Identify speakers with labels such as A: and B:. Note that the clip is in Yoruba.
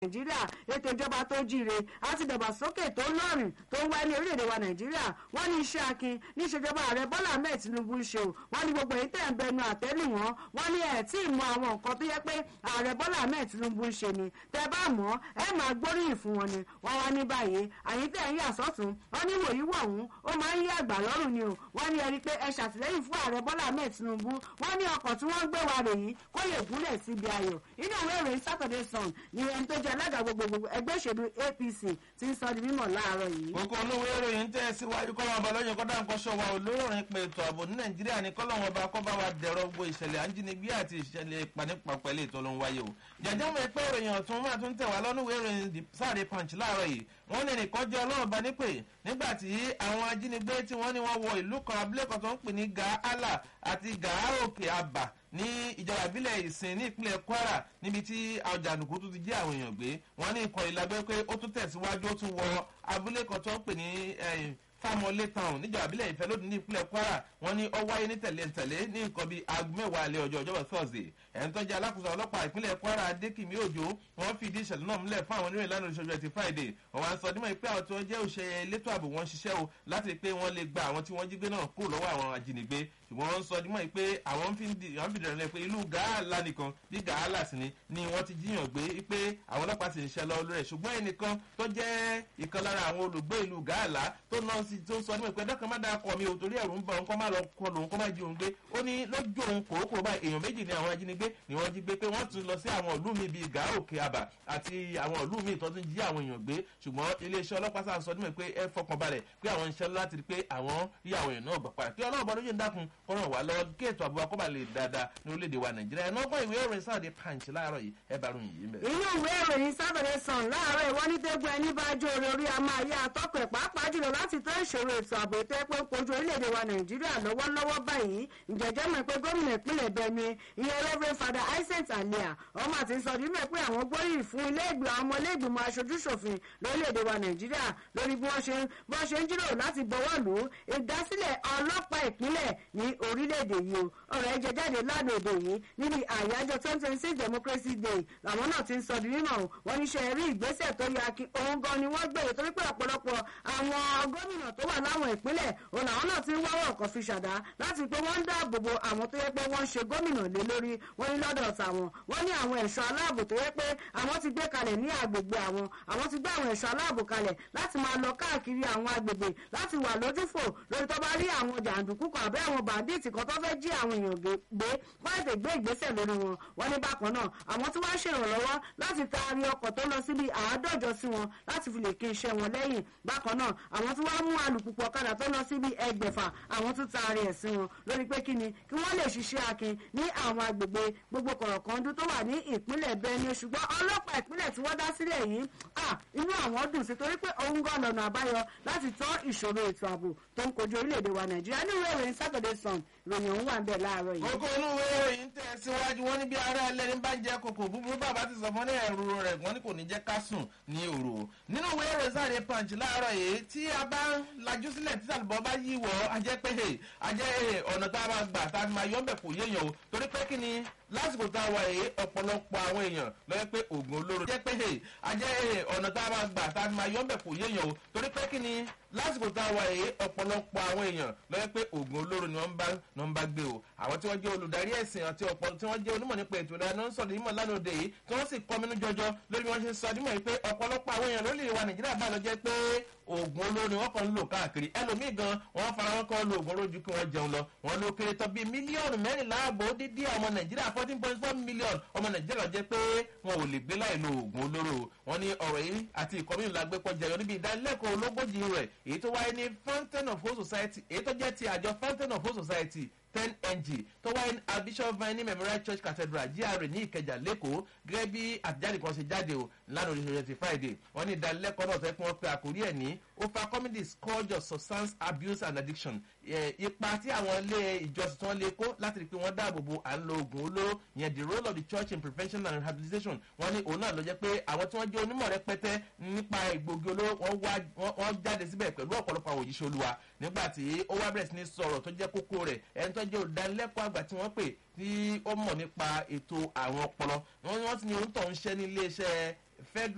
A: nàìjíríà ètò ìjọba tó jíire àti ìdàgbàsókè tó lọ́rìn tó ń wá ní orílẹ̀-èdè wa nàìjíríà wọ́n ní iṣẹ́ akin ní ìṣèjọba ààrẹ bọ́lá ahmed tinubu ń ṣe o wọ́n ní gbogbo èyí tẹ̀ ń bẹnu àtẹ́lù wọn wọ́n ní ẹ̀ tí ì mọ àwọn nǹkan tó yẹ pé ààrẹ bọ́lá ahmed tinubu ń ṣe ni tẹ́ bá mọ̀ ẹ máa gbóríyìn fún wọn ni wọ́n wá ní báyìí àyín tẹ̀ ń yà sọ́tún wọ́n ní wòyí wọ̀hún ó máa ń yí àgbà lọ́rùn ni o wọ́n ní ẹni pé ẹ ṣàtìlẹ́yìn fún ààrẹ bọ́lá ahmed tinubu wọ́n ní ọkọ̀ tí wọ́n ń gbé wa rè yìí kó lè gúnlẹ̀ síbi ayọ̀ inú ìwé ìròyìn saturday sun ni ẹni tó jẹ́ alága gbogbogbò ẹgbẹ́ òṣèlú apc ti ń sọ di mímọ̀ láàárọ̀ yìí.
B: kókó olówó ìròyìn tẹ́ síwájú kọ́lọ́mù ọba lọ́yìn kọ́dá nǹkan ṣọ́wá olóòrìn pé ètò ààbò ní nàìjíríà ní kọ́lọ́mù ọba kọ́ bá wa dẹ̀rọ gbogbo ìṣẹ̀lẹ̀ àǹjínigbé àti ìṣẹ̀lẹ̀ ìpànípa pẹ̀lú ètò olóhùn wáyé o. jẹjẹ mọ pé ìròyìn ọ̀tún máa tún tẹ̀ wá lọ́nù ìròyìn sáré punch láàárọ̀ yìí wọ́n ní nìkan jẹ́ ọlọ́run bá nípè nígbà tí àwọn ajínigbé tí wọ́n ní wọ́n wọ ìlú kan abúlé kan tó ń pè ní gàálà àti gàáòkè àbà ní ìjọba ìbílẹ̀ ìsìn ní ìpínlẹ̀ kwara níbi tí àjànùkú tún ti jí àwọn èèyàn gbé wọ́n ní ìkọ̀ ìlàgbẹ́ pé ó tún tẹ̀síwájú ó tún wọ abúlé kan tó ń pè ní fámọlé town níjọba ìbílẹ̀ ìfẹ́ lónìí ní ìpínlẹ̀ kwara wọ́n ní ó wáyé ní tẹ̀lé-tẹ̀lé ní nǹkan bíi aago mẹ́wàá alẹ́ ọjọ́ ọjọ́bọ̀ thursday ẹ̀ń tó jẹ́ alákòóso ọlọ́pàá ìpínlẹ̀ kwara adékìmí òjò wọ́n fìdí ìṣẹ̀lẹ̀ náà múlẹ̀ fún àwọn oníròyìn lánàá ìṣojú ẹtì friday wọ́n wá ń sọ dímọ̀ pé àwọn tí wọ́n jẹ́ òṣèré elétò ààbò wọn ṣiṣẹ́ o láti rí pé wọ́n lè gba àwọn tí wọ́n jí gbé náà kúrò lọ́wọ́ àwọn ajínigbé ṣùgbọ́n wọ́n ń sọ dímọ̀ pé àwọn ń fi dẹ̀rẹ̀ pé ìlú gàálà nìkan bí gàálà sì ni ni wọ́n ti jíyàn gbé pé àwọn ọlọ́pàá sì ń ṣe lọ́wọ́ lórí ẹ̀ ṣùgbọ́n ẹnìkan tó jẹ́ ìkan lára àwọn olùgbé ìlú gàálà tó náà sì tó sọ dímọ̀ pé dọ́kàn má dáa kọ́ mi ò torí ẹ̀rù ń bọ̀ nǹkan má lọ kọ lòun kọ́ má jí òun gbé ó ní lójú òun kòókòó báyìí èèyàn méjì ni àwọn ajínigbé ni wọ́n jí gbé pé wọ́n tún lọ sí àwọn ìlú mi bíi gàá òkè àbà àti àwọn ìlú mi tó tún jí àwọn èèyàn gbé ṣùgbọ́n iléeṣẹ́ ọlọ́pàá sáà sọ dímọ̀ pé ẹ fọkàn balẹ̀ pé àwọn ń ṣe láti rí pé àwọn rí àwọn èèyàn náà gbà padà kí ọlọ́run bọ́ lóye ń dákun kó ràn wá lọ́wọ́ kí ètò àbúrò akọ́bà lè dáadáa ní orílẹ̀-èdè wa nàìjíríà ẹ̀ nọ́gbọ́n ìwé ìròyìn sáà dé punch láàárọ̀ yìí ẹ bá ròyìn yìí mẹ́.
A: inú ìwé ìròyìn sábẹ̀rẹ̀ sàn láàárọ̀ ìwọ́n ní tẹ́gbọ́ ẹni bá jó orí orí a máa yá atọ́kọ̀ ẹ̀ pàápàá jùlọ láti tó ìṣòro ètò ààbò ètò ẹ̀pẹ́ ń kojú orílẹ̀-èdè wa nàìjíríà lọ́wọ́lọ́wọ́ báyìí ìjẹ́jẹ́ mọ̀ pé gómìnà ìpínlẹ̀ bẹ̀mí ìyẹn reverend father isaac alia ọmọ àti sọdí mẹ́ pé àwọn gbóríyìn fún ilé ìgbìmọ̀ àwọn ọmọ ilé ìgbìmọ̀ aṣojúṣòfin lórílẹ̀-èdè wa nàìjíríà lórí bí wọ́n ṣe bí wọ́n ṣe ń jíròrò láti bọ́wọ́ lù ú ìdásílẹ̀ ọlọ́pàá ìpínlẹ̀ ní orílẹ̀-èdè yìí o ọ̀rọ̀ ẹ̀ jẹ jáde lánàá òde yìí níbi àyájọ́ twenty twenty six democracy day làwọn náà ti ń sọ di mímọ̀ wọ́n ní ṣe rí ìgbésẹ̀ tó yẹ kí òun gan ni wọ́n gbèrè torí pé ọ̀pọ̀lọpọ̀ àwọn gómìnà tó wà láwọn ìpínlẹ̀ òun làwọn náà ti ń wáwọ̀ ọ̀kan fi ṣàdá láti pé wọ́n ń dáàbò bo àwọn tó yẹ pé wọ́n ń ṣe gómìnà lé lórí wọ́n ní lọ́dọ̀ tàwọn wọ́n ní àwọn ẹ̀ṣọ́ aláàbò tó yẹ pé àwọn ti gbé kalẹ̀ ní agbègbè àwọn àwọn ti gbé àwọn ẹ̀ṣọ́ aláàbò kalẹ̀ láti máa lọ káàkiri àwọn agbègbè láti wà lójúfò lórí tó bá rí àwọn jàǹdùkú kan àbẹ́ àwọn bàndíìtì kan tó fẹ́ jí àwọn èèyàn gbé wọ́n ètè gbé ìgbésẹ̀ lórí wọn wọ́n ní bákan náà àwọn tí wọ́n ṣèrànlọ́wọ́ láti taari ọkọ̀ tó lọ síbi àádọ́jọ sí wọn láti fi lè kí iṣẹ́ wọn lẹ́yìn bákan náà àwọn tí wọ́n mú alùpùpù ọ̀kadà tó lọ síbi ẹgbẹ̀fà àwọn tún taari ẹ̀ sí wọn lórí pé kíni kí wọ́n lè ṣiṣẹ́ akin ní àwọn agbègbè gbogbo kọ̀rọ̀kọ́ndú tó wà ní ìpínlẹ̀ bẹ́ẹ̀ni ṣùgbọ́n ọlọ́pàá ìpínlẹ̀ tí wọ́n dá sílẹ̀ yìí inú àwọn dùn sí torí pé òun gan lọ́nà àbáyọ láti tọ́ ìṣòro ètò ààbò tó ń kojú orílẹ̀-èdè wa nàìjíríà ní ìwé ìròyìn saturday sun ìròyìn òun wà ń bẹ̀ láàárọ̀ yìí.
B: kókó inú ìwé ìròyìn tẹ̀ síwájú wọn níbi ara ẹlẹ́ni bá ń jẹ kòkò búburú bàbá ti sọ fún ní ẹ̀rù rẹ̀ wọ́n ní kò ní jẹ́ ká sùn ní òru nínú ìwé ìròyìn sáré punch láàárọ̀ yìí tí a bá ń lajú sílẹ̀ tí àlùbọ́ bá yí wọ̀ ajẹ́ pé ajẹ́ ọ̀nà tá a máa gbà tá a máa yọ̀ ń bẹ̀ kò yéèyàn o torí pé kí ni lásìkò tá a wà yìí ọ̀pọ̀lọpọ̀ àwọn èèyàn lọ́yẹ́ pé oògùn olóró jẹ́ pé ajẹ́ ọ̀nà tá a máa gbà tá a máa yọ̀ ń bẹ̀ kò yéèyàn o torí pé kí ni lásìkò tá a wà yìí ọ̀pọ̀lọpọ̀ àwọn èèyàn lọ́yẹ́ pé oògùn olóró ni wọ́n bá ni wọ́n bá gbé o àwọn tí wọ́n jẹ́ olùdarí ẹ̀sìn àti ọ̀pọ̀ tí wọ́n jẹ́ onímọ̀ nípa ètò ìlànà ń sọ̀rọ̀ nímọ̀ lánàá òde yìí tí wọ́n sì kọ́ mínú jọjọ lórí bí wọ́n ṣe sọ nímọ̀ yìí pé ọ̀pọ̀lọpọ̀ àwọn èèyàn lórí ìwà nàìjíríà bá lọ jẹ́ pé oògùn olóró ni wọ́n kàn ń lò káàkiri ẹlòmíì gan wọ́n fara wọn kọ́ lo oògùn olóró ju kí wọ́n jẹun lọ wọ́n ló kéré tán bíi mílíọ̀nù mẹ́rìnlá àbò dídí ọmọ nàìjíríà fourteen point four million ọmọ nàìjíríà jẹ́ pé wọn ò lè gbé láì lo oògùn olóró wọn ní ọ̀rọ̀ yìí àti ìkọ́mínú la gbé kọ́ jẹyọ níbi ìdánilẹ́kọ̀ọ́ ológójì rẹ̀ èyí tó wáyé ní fountain of hope society èyí tó jẹ́ ti àjọ fountain of hope society ten ng tó wáyé ní bishop vine memorial church cathedral gra ní ìkẹjà lẹ́kọ̀ọ́ gẹ́gẹ́ bí àtijáde kan ṣe jáde o lánàá oríṣiríṣi ti friday wọ́n ní ìdánilẹ́kọ̀ọ́ náà sẹ́kún wọn pé àkórí ẹ̀ ní over comedy scourge of substance abuse and addiction ipa tí àwọn ilé ìjọsìn tí wọ́n lè kó láti rí i pé wọ́n dáàbò bo à ń lo oògùn olóró yẹn the role of the church in prevention and rehabilitation wọ́n ní òun náà ló jẹ́ pé àwọn tí wọ́n jẹ́ onímọ̀ rẹpẹtẹ nípa ìgbògi olóró wọ́n jáde síbẹ̀ pẹ̀lú ọ̀pọ̀lọpọ̀ àwọn òjíṣẹ́ olúwa nígbà tí ó wá bẹ̀rẹ̀ sí ní sọ̀rọ̀ tó jẹ́ kókó rẹ̀ ẹni tó jẹ́ olùdánilẹ́kọ̀ọ́ àgbà tí wọ́n pè tí ó mọ̀ nípa ètò àwọn ọpọlọ wọ́n ti ní orúkọ ń ṣẹ́ ní iléeṣẹ́ federal